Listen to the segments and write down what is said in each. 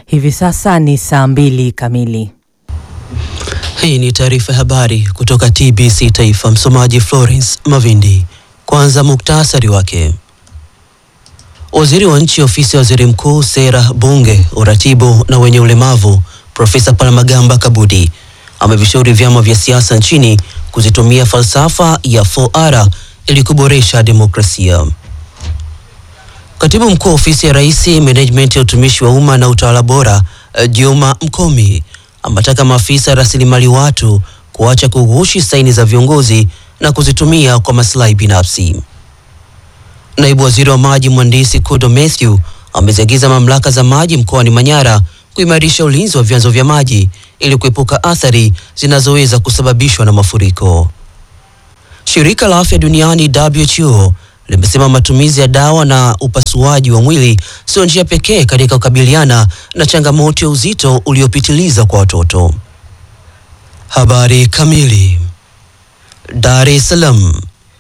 Hivi sasa ni saa mbili kamili. Hii ni taarifa ya habari kutoka TBC Taifa. Msomaji Florence Mavindi. Kwanza muktasari wake. Waziri wa nchi ofisi ya waziri mkuu, sera, bunge, uratibu na wenye ulemavu, Profesa Palamagamba Kabudi amevishauri vyama vya siasa nchini kuzitumia falsafa ya 4R ili kuboresha demokrasia. Katibu mkuu ofisi ya Rais, management ya utumishi wa umma na utawala bora, Juma Mkomi ametaka maafisa rasilimali watu kuacha kughushi saini za viongozi na kuzitumia kwa maslahi binafsi. Naibu waziri wa maji mhandisi Kudo Mathew ameziagiza mamlaka za maji mkoani Manyara kuimarisha ulinzi wa vyanzo vya maji ili kuepuka athari zinazoweza kusababishwa na mafuriko. Shirika la Afya Duniani WHO limesema matumizi ya dawa na upasuaji wa mwili sio njia pekee katika kukabiliana na changamoto ya uzito uliopitiliza kwa watoto. Habari kamili. Dar es Salaam.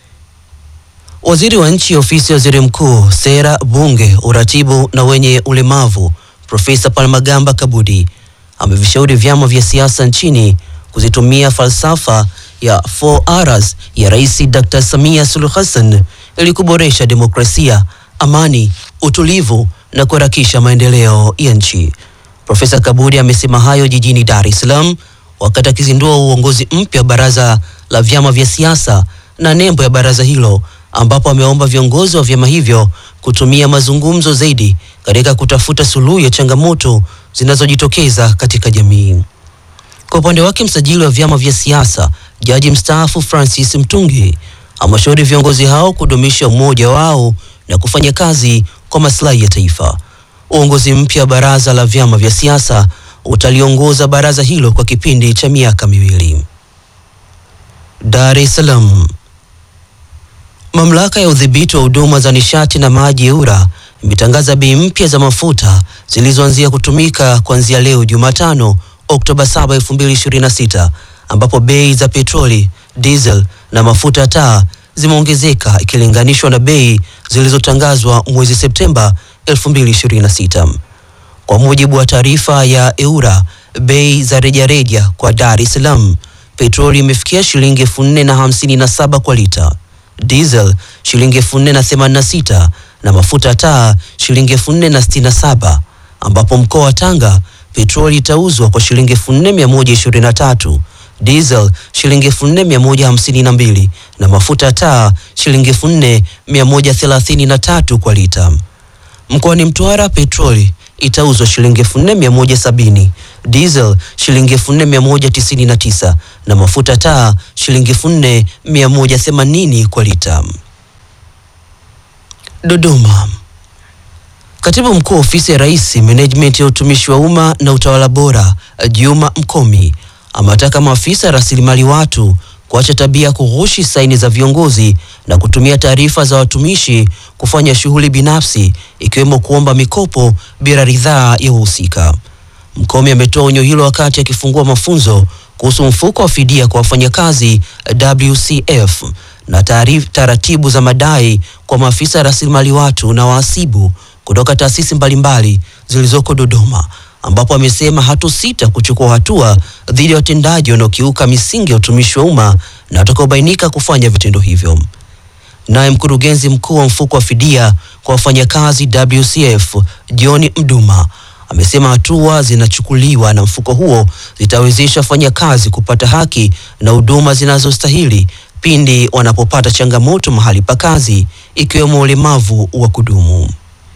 Waziri wa nchi ofisi ya waziri mkuu, sera, bunge, uratibu na wenye ulemavu, Profesa Palamagamba Kabudi amevishauri vyama vya siasa nchini kuzitumia falsafa ya 4Rs ya Rais Dr. Samia Suluhu Hassan ili kuboresha demokrasia, amani, utulivu na kuharakisha maendeleo ya nchi. Profesa Kabudi amesema hayo jijini Dar es Salaam wakati akizindua uongozi mpya wa baraza la vyama vya siasa na nembo ya baraza hilo, ambapo ameomba viongozi wa vyama hivyo kutumia mazungumzo zaidi katika kutafuta suluhu ya changamoto zinazojitokeza katika jamii. Kwa upande wake, msajili wa vyama vya siasa, jaji mstaafu Francis Mtungi ameshauri viongozi hao kudumisha umoja wao na kufanya kazi kwa maslahi ya taifa. Uongozi mpya wa baraza la vyama vya siasa utaliongoza baraza hilo kwa kipindi cha miaka miwili. Dar es Salaam. Mamlaka ya udhibiti wa huduma za nishati na maji EWURA imetangaza bei mpya za mafuta zilizoanzia kutumika kuanzia leo Jumatano Oktoba 7, 2026 ambapo bei za petroli, diesel na mafuta ya taa zimeongezeka ikilinganishwa na bei zilizotangazwa mwezi Septemba 2026. Kwa mujibu wa taarifa ya EWURA, bei za rejareja kwa Dar es Salaam, petroli imefikia shilingi elfu nne na hamsini na saba kwa lita, diesel shilingi elfu nne na themanini na sita na mafuta taa shilingi elfu nne na sitini na saba ambapo mkoa wa Tanga petroli itauzwa kwa shilingi elfu nne mia moja ishirini na tatu diesel shilingi elfu nne mia moja hamsini na mbili na mafuta ya taa shilingi elfu nne mia moja thelathini na tatu kwa lita. Mkoani Mtwara petroli itauzwa shilingi elfu nne mia moja sabini diesel shilingi elfu nne mia moja tisini na tisa na mafuta taa shilingi elfu nne mia moja themanini kwa lita. Dodoma. Katibu mkuu ofisi ya Rais, management ya utumishi wa umma na utawala bora, Juma Mkomi amewataka maafisa rasilimali watu kuacha tabia ya kughushi saini za viongozi na kutumia taarifa za watumishi kufanya shughuli binafsi ikiwemo kuomba mikopo bila ridhaa ya wahusika. Mkomi ametoa onyo hilo wakati akifungua mafunzo kuhusu mfuko wa fidia kwa wafanyakazi WCF na taratibu za madai kwa maafisa rasilimali watu na wahasibu kutoka taasisi mbalimbali zilizoko Dodoma ambapo amesema hatosita kuchukua hatua dhidi ya watendaji wanaokiuka misingi ya utumishi wa umma na watakaobainika kufanya vitendo hivyo. Naye mkurugenzi mkuu wa mfuko wa fidia kwa wafanyakazi WCF John Mduma amesema hatua zinachukuliwa na mfuko huo zitawezesha wafanyakazi kupata haki na huduma zinazostahili pindi wanapopata changamoto mahali pa kazi ikiwemo ulemavu wa kudumu.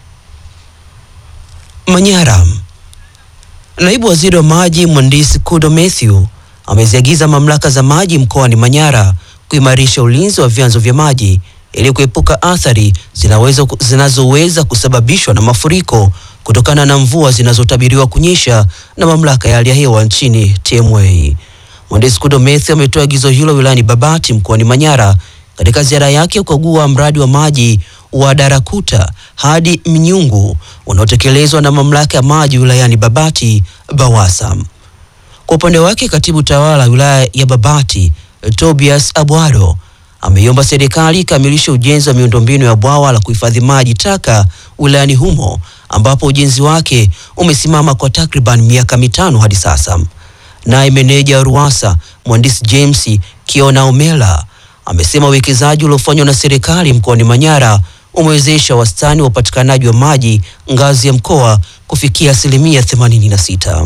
Manyara. Naibu waziri wa maji mhandisi Kudo Mathew ameziagiza mamlaka za maji mkoani Manyara kuimarisha ulinzi wa vyanzo vya maji ili kuepuka athari zinaweza zinazoweza kusababishwa na mafuriko kutokana na mvua zinazotabiriwa kunyesha na mamlaka ya hali ya hewa nchini TMA. Mhandisi Kudo Mathew ametoa agizo hilo wilayani Babati mkoani Manyara katika ziara yake ya kukagua mradi wa maji wa Darakuta hadi Mnyungu unaotekelezwa na mamlaka ya maji wilayani Babati BAWASA. Kwa upande wake, katibu tawala wilaya ya Babati Tobias Abwaro ameiomba serikali ikamilishe ujenzi wa miundombinu ya bwawa la kuhifadhi maji taka wilayani humo ambapo ujenzi wake umesimama kwa takriban miaka mitano hadi sasa. Naye meneja wa RUWASA mhandisi James Kiona Omela amesema uwekezaji uliofanywa na serikali mkoani Manyara umewezesha wastani wa upatikanaji wa maji ngazi ya mkoa kufikia asilimia 86.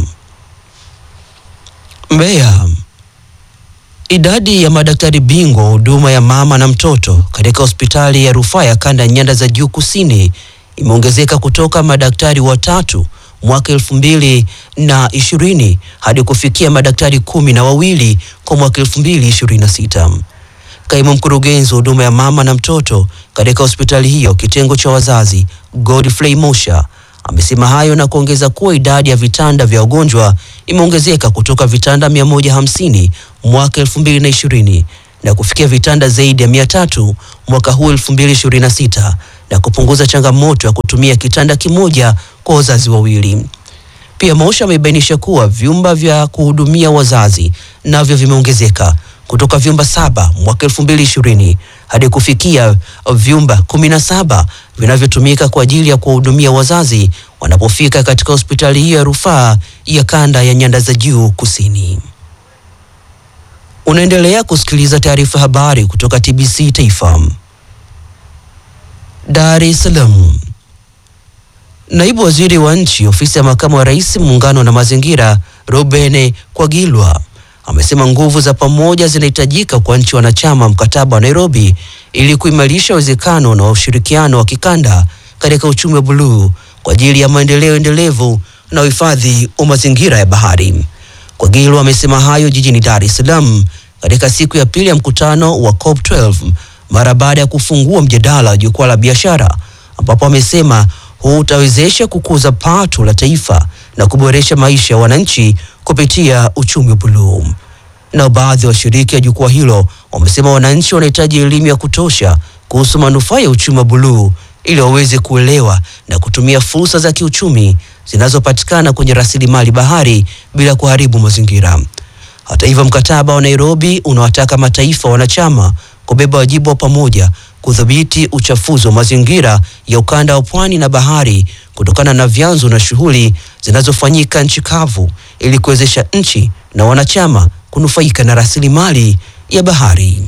Mbeya. Idadi ya madaktari bingwa wa huduma ya mama na mtoto katika hospitali ya rufaa ya kanda ya nyanda za juu kusini imeongezeka kutoka madaktari watatu mwaka elfu mbili na ishirini hadi kufikia madaktari kumi na wawili kwa mwaka elfu mbili ishirini na sita. Kaimu mkurugenzi wa huduma ya mama na mtoto katika hospitali hiyo kitengo cha wazazi Godfrey Mosha amesema hayo na kuongeza kuwa idadi ya vitanda vya wagonjwa imeongezeka kutoka vitanda 150 mwaka 2020 na kufikia vitanda zaidi ya 300 mwaka huu 2026 na kupunguza changamoto ya kutumia kitanda kimoja kwa wazazi wawili. Pia Mosha amebainisha kuwa vyumba vya kuhudumia wazazi navyo vimeongezeka kutoka vyumba saba mwaka elfu mbili ishirini hadi kufikia vyumba kumi na saba vinavyotumika kwa ajili ya kuwahudumia wazazi wanapofika katika hospitali hiyo ya rufaa ya kanda ya nyanda za juu kusini. Unaendelea kusikiliza taarifa habari kutoka TBC Taifa. Dar es Salaam. Naibu waziri wa nchi ofisi ya makamu wa rais muungano na mazingira Ruben Kwagilwa amesema nguvu za pamoja zinahitajika kwa nchi wanachama mkataba wa Nairobi ili kuimarisha uwezekano na ushirikiano wa kikanda katika uchumi wa buluu kwa ajili ya maendeleo endelevu na uhifadhi wa mazingira ya bahari. Kwagilwa amesema hayo jijini Dar es Salaam katika siku ya pili ya mkutano wa COP12 mara baada ya kufungua mjadala wa jukwaa la biashara ambapo amesema huu utawezesha kukuza pato la taifa na kuboresha maisha ya wananchi kupitia uchumi wa buluu. Na baadhi ya washiriki wa jukwaa hilo wamesema wananchi wanahitaji elimu ya kutosha kuhusu manufaa ya uchumi wa buluu ili waweze kuelewa na kutumia fursa za kiuchumi zinazopatikana kwenye rasilimali bahari bila kuharibu mazingira. Hata hivyo, mkataba wa Nairobi unawataka mataifa wanachama kubeba wajibu wa pamoja kudhibiti uchafuzi wa mazingira ya ukanda wa pwani na bahari kutokana na vyanzo na shughuli zinazofanyika nchi kavu ili kuwezesha nchi na wanachama kunufaika na rasilimali ya bahari.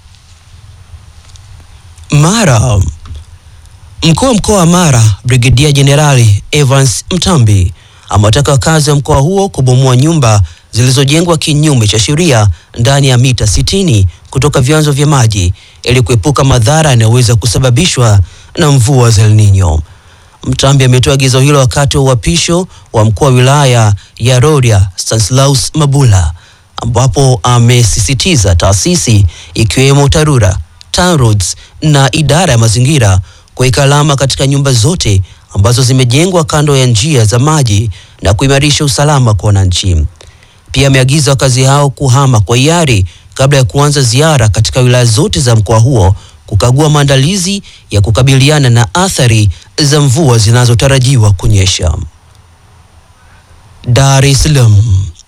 Mara. Mkuu wa mkoa wa Mara Brigedia Jenerali Evans Mtambi amewataka wakazi wa mkoa huo kubomoa nyumba zilizojengwa kinyume cha sheria ndani ya mita 60 kutoka vyanzo vya maji ili kuepuka madhara yanayoweza kusababishwa na mvua za El Nino. Mtambi ametoa agizo hilo wakati wa uapisho wa mkuu wa wilaya ya Rorya Stanislaus Mabula, ambapo amesisitiza taasisi ikiwemo TARURA, TANROADS na idara ya mazingira kuweka alama katika nyumba zote ambazo zimejengwa kando ya njia za maji na kuimarisha usalama kwa wananchi. Pia ameagiza wakazi hao kuhama kwa hiari kabla ya kuanza ziara katika wilaya zote za mkoa huo kukagua maandalizi ya kukabiliana na athari za mvua zinazotarajiwa kunyesha. Dar es Salaam.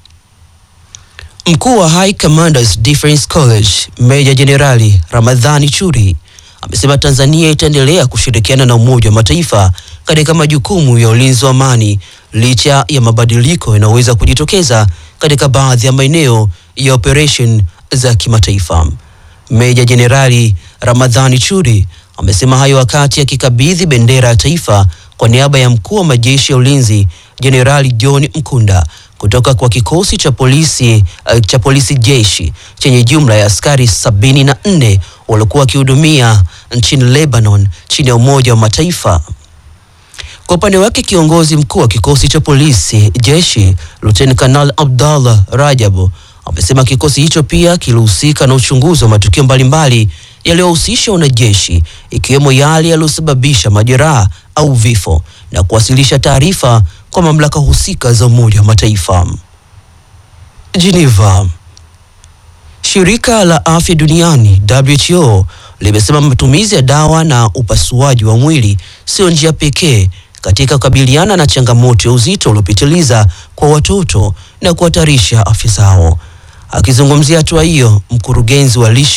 Mkuu wa High Commanders Defence College Meja Jenerali Ramadhani Churi amesema Tanzania itaendelea kushirikiana na Umoja wa Mataifa katika majukumu ya ulinzi wa amani licha ya mabadiliko yanayoweza kujitokeza katika baadhi ya maeneo ya operation za kimataifa. Meja Jenerali Ramadhani Churi amesema hayo wakati akikabidhi bendera ya taifa kwa niaba ya mkuu wa majeshi ya ulinzi Jenerali John Mkunda kutoka kwa kikosi cha polisi uh, cha polisi jeshi chenye jumla ya askari sabini na nne waliokuwa wakihudumia nchini Lebanon chini ya Umoja wa Mataifa. Kwa upande wake kiongozi mkuu wa kikosi cha polisi jeshi Luteni Kanal Abdallah Rajabu amesema kikosi hicho pia kilihusika na uchunguzi wa matukio mbalimbali yaliyohusisha wanajeshi ikiwemo yale yaliyosababisha majeraha au vifo na kuwasilisha taarifa kwa mamlaka husika za Umoja wa Mataifa. Geneva. Shirika la Afya Duniani WHO limesema matumizi ya dawa na upasuaji wa mwili sio njia pekee katika kukabiliana na changamoto ya uzito uliopitiliza kwa watoto na kuhatarisha afya zao. Akizungumzia hatua hiyo, mkurugenzi wa lishe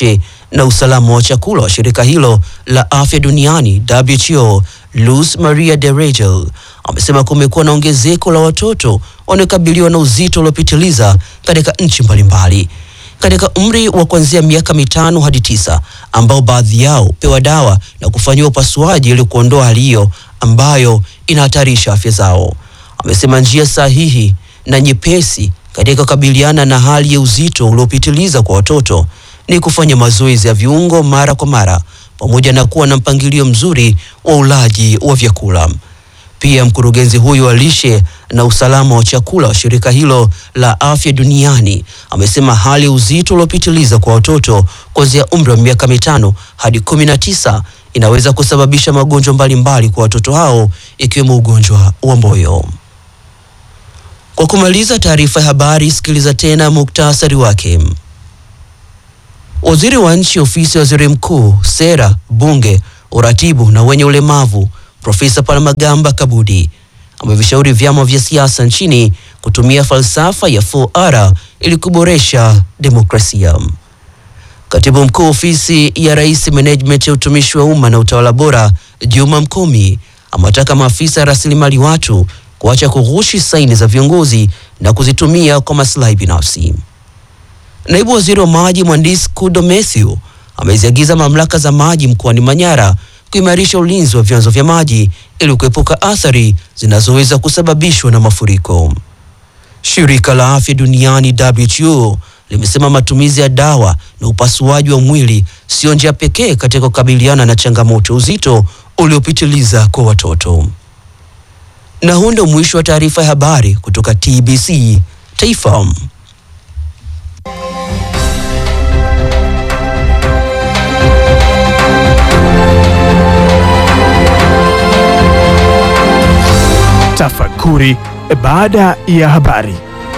na usalama wa chakula wa shirika hilo la afya duniani WHO, Luz Maria de Regel amesema kumekuwa na ongezeko la watoto wanaokabiliwa na uzito uliopitiliza katika nchi mbalimbali katika umri wa kuanzia miaka mitano hadi tisa ambao baadhi yao pewa dawa na kufanyiwa upasuaji ili kuondoa hali hiyo ambayo inahatarisha afya zao. Amesema njia sahihi na nyepesi katika kukabiliana na hali ya uzito uliopitiliza kwa watoto ni kufanya mazoezi ya viungo mara kwa mara pamoja na kuwa na mpangilio mzuri wa ulaji wa vyakula. Pia mkurugenzi huyu wa lishe na usalama wa chakula wa shirika hilo la afya duniani amesema hali ya uzito uliopitiliza kwa watoto kuanzia umri wa miaka mitano hadi kumi na tisa inaweza kusababisha magonjwa mbalimbali kwa watoto hao ikiwemo ugonjwa wa moyo. Kwa kumaliza taarifa ya habari, sikiliza tena muktasari wake. Waziri wa nchi ofisi ya waziri mkuu, sera, bunge, uratibu na wenye ulemavu Profesa Palamagamba Kabudi amevishauri vyama vya siasa nchini kutumia falsafa ya 4R ili kuboresha demokrasia. Katibu mkuu ofisi ya rais management ya utumishi wa umma na utawala bora Juma Mkomi amewataka maafisa rasilimali watu kuacha kughushi saini za viongozi na kuzitumia kwa maslahi binafsi. Naibu waziri wa maji mhandisi Kudo Mathew ameziagiza mamlaka za maji mkoani Manyara kuimarisha ulinzi wa vyanzo vya maji ili kuepuka athari zinazoweza kusababishwa na mafuriko. Shirika la Afya Duniani WHO limesema matumizi ya dawa na upasuaji wa mwili sio njia pekee katika kukabiliana na changamoto uzito uliopitiliza kwa watoto. Na huu ndio mwisho wa taarifa ya habari kutoka TBC Taifa. Tafakuri baada ya habari.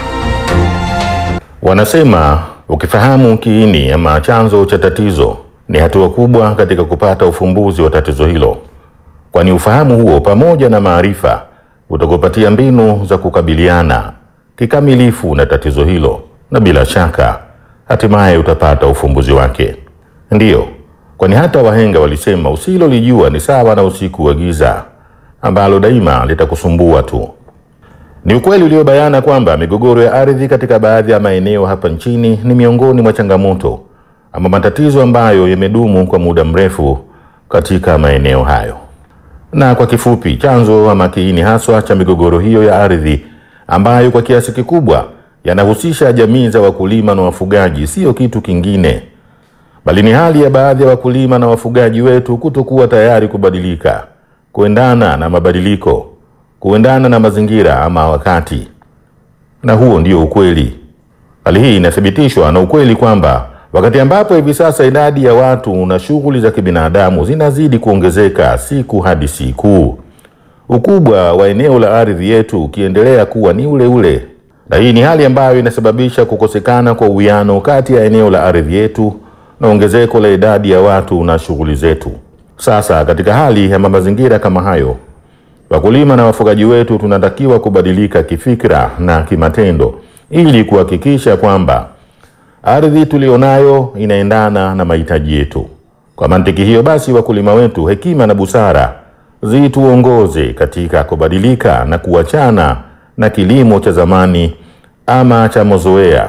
Wanasema ukifahamu kiini ama chanzo cha tatizo ni hatua kubwa katika kupata ufumbuzi wa tatizo hilo, kwani ufahamu huo pamoja na maarifa utakupatia mbinu za kukabiliana kikamilifu na tatizo hilo, na bila shaka hatimaye utapata ufumbuzi wake. Ndiyo, kwani hata wahenga walisema usilolijua ni sawa na usiku wa giza ambalo daima litakusumbua tu. Ni ukweli uliobayana kwamba migogoro ya ardhi katika baadhi ya maeneo hapa nchini ni miongoni mwa changamoto ama matatizo ambayo yamedumu kwa muda mrefu katika maeneo hayo. Na kwa kifupi, chanzo ama kiini haswa cha migogoro hiyo ya ardhi ambayo kwa kiasi kikubwa yanahusisha jamii za wakulima na wafugaji siyo kitu kingine bali ni hali ya baadhi ya wakulima na wafugaji wetu kutokuwa tayari kubadilika, kuendana na mabadiliko, kuendana na mazingira ama wakati. Na huo ndio ukweli. Hali hii inathibitishwa na ukweli kwamba wakati ambapo hivi sasa idadi ya watu na shughuli za kibinadamu zinazidi kuongezeka siku hadi siku, ukubwa wa eneo la ardhi yetu ukiendelea kuwa ni ule ule, na hii ni hali ambayo inasababisha kukosekana kwa uwiano kati ya eneo la ardhi yetu na ongezeko la idadi ya watu na shughuli zetu. Sasa katika hali ya mazingira kama hayo, wakulima na wafugaji wetu tunatakiwa kubadilika kifikra na kimatendo ili kuhakikisha kwamba ardhi tulionayo inaendana na mahitaji yetu. Kwa mantiki hiyo basi, wakulima wetu, hekima na busara zituongoze katika kubadilika na kuachana na kilimo cha zamani ama cha mazoea,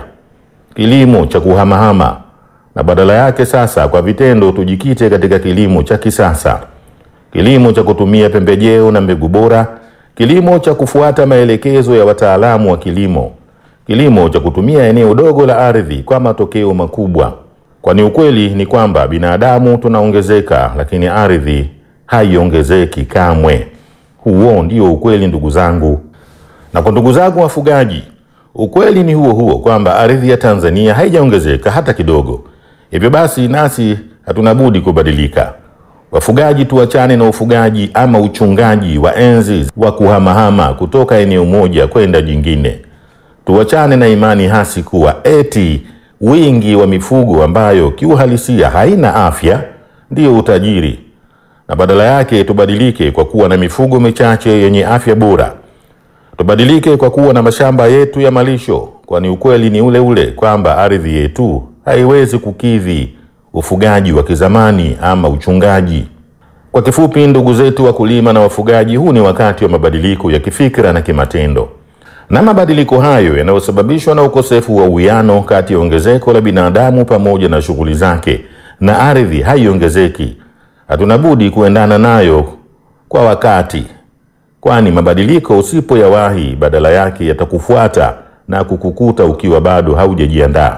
kilimo cha kuhamahama na badala yake sasa kwa vitendo tujikite katika kilimo cha kisasa, kilimo cha kutumia pembejeo na mbegu bora, kilimo cha kufuata maelekezo ya wataalamu wa kilimo, kilimo cha kutumia eneo dogo la ardhi kwa matokeo makubwa, kwani ukweli ni kwamba binadamu tunaongezeka, lakini ardhi haiongezeki kamwe. Huo ndio ukweli, ndugu zangu. Na kwa ndugu zangu wafugaji, ukweli ni huo huo kwamba ardhi ya Tanzania haijaongezeka hata kidogo. Hivyo basi nasi hatuna budi kubadilika. Wafugaji, tuachane na ufugaji ama uchungaji wa enzi wa kuhamahama kutoka eneo moja kwenda jingine. Tuachane na imani hasi kuwa eti wingi wa mifugo ambayo kiuhalisia haina afya ndiyo utajiri, na badala yake tubadilike kwa kuwa na mifugo michache yenye afya bora. Tubadilike kwa kuwa na mashamba yetu ya malisho, kwani ukweli ni ule ule kwamba ardhi yetu haiwezi kukidhi ufugaji wa kizamani ama uchungaji. Kwa kifupi, ndugu zetu wakulima na wafugaji, huu ni wakati wa mabadiliko ya kifikra na kimatendo, na mabadiliko hayo yanayosababishwa na ukosefu wa uwiano kati ya ongezeko la binadamu pamoja na shughuli zake, na ardhi haiongezeki. Hatuna budi kuendana nayo kwa wakati, kwani mabadiliko usipoyawahi, badala yake yatakufuata na kukukuta ukiwa bado haujajiandaa.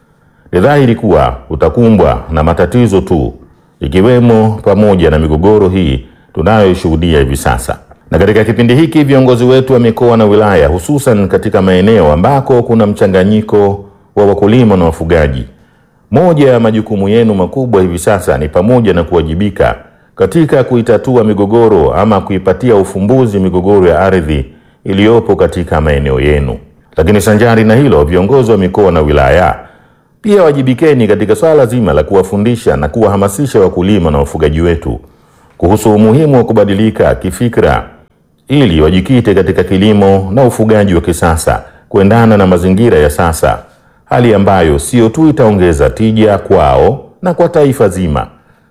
Ni dhahiri kuwa utakumbwa na matatizo tu, ikiwemo pamoja na migogoro hii tunayoshuhudia hivi sasa. Na katika kipindi hiki viongozi wetu wa mikoa na wilaya, hususan katika maeneo ambako kuna mchanganyiko wa wakulima na wafugaji, moja ya majukumu yenu makubwa hivi sasa ni pamoja na kuwajibika katika kuitatua migogoro ama kuipatia ufumbuzi migogoro ya ardhi iliyopo katika maeneo yenu. Lakini sanjari na hilo, viongozi wa mikoa na wilaya pia wajibikeni katika swala zima la kuwafundisha na kuwahamasisha wakulima na wafugaji wetu kuhusu umuhimu wa kubadilika kifikra ili wajikite katika kilimo na ufugaji wa kisasa kuendana na mazingira ya sasa, hali ambayo sio tu itaongeza tija kwao na kwa taifa zima,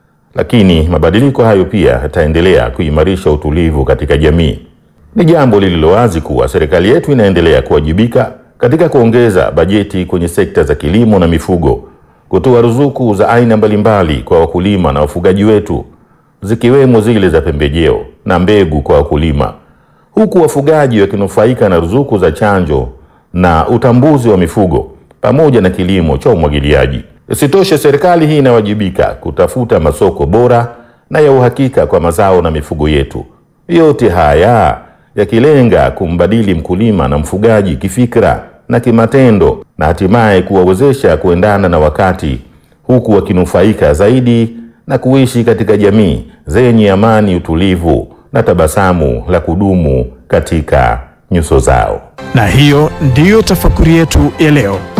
lakini mabadiliko hayo pia yataendelea kuimarisha utulivu katika jamii. Ni jambo lililo wazi kuwa serikali yetu inaendelea kuwajibika katika kuongeza bajeti kwenye sekta za kilimo na mifugo, kutoa ruzuku za aina mbalimbali kwa wakulima na wafugaji wetu, zikiwemo zile za pembejeo na mbegu kwa wakulima, huku wafugaji wakinufaika na ruzuku za chanjo na utambuzi wa mifugo pamoja na kilimo cha umwagiliaji. Isitoshe, serikali hii inawajibika kutafuta masoko bora na ya uhakika kwa mazao na mifugo yetu. Yote haya yakilenga kumbadili mkulima na mfugaji kifikra na kimatendo na hatimaye kuwawezesha kuendana na wakati huku wakinufaika zaidi na kuishi katika jamii zenye amani, utulivu na tabasamu la kudumu katika nyuso zao. Na hiyo ndiyo tafakuri yetu ya leo.